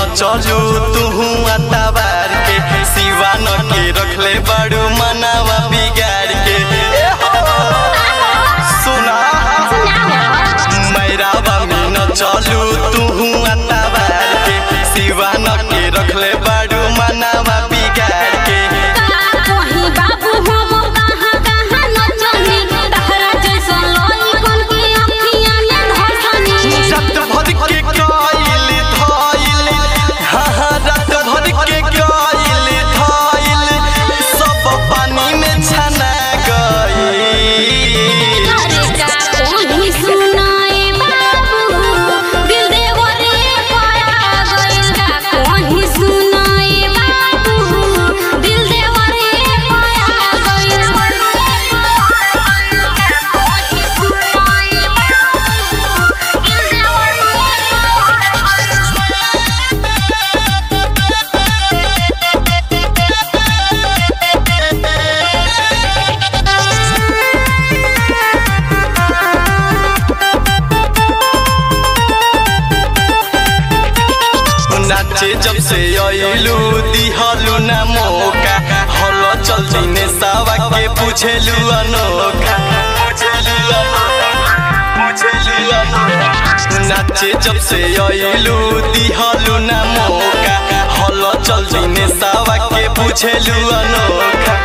चलू तुहू अताबार के सिवान के रखले बड़ू मनावा बिगाड़ के ए हो, सुना मैरावा में न चलू तुहू अताबार के सिवान के रखले बड़ू मनावा बिगाड़ के कहीं बाबू हम कहाँ कहाँ न चली तहरा जैसन लइकन की अखियाँ में धसनी रात भर के कइल धइल हाँ हाँ रात भर के कइल धइल सब पानी में छना गइल अरे का कोनी सुनाए बाबू दिल देवरे पाया गइल का कोनी सुनाए बाबू दिल देवरे पाया गइल कोनी सुनाए बाबू दिल नाचे जब से अइलू दिहलू ना मौका हल चल दिने सावा के पूछेलू अनोखा पूछेलू अनोखा, पूछेलू अनोखा। नाचे जब से अइलू दिहलू ना मौका हल चल दिने सावा के पूछेलू अनोखा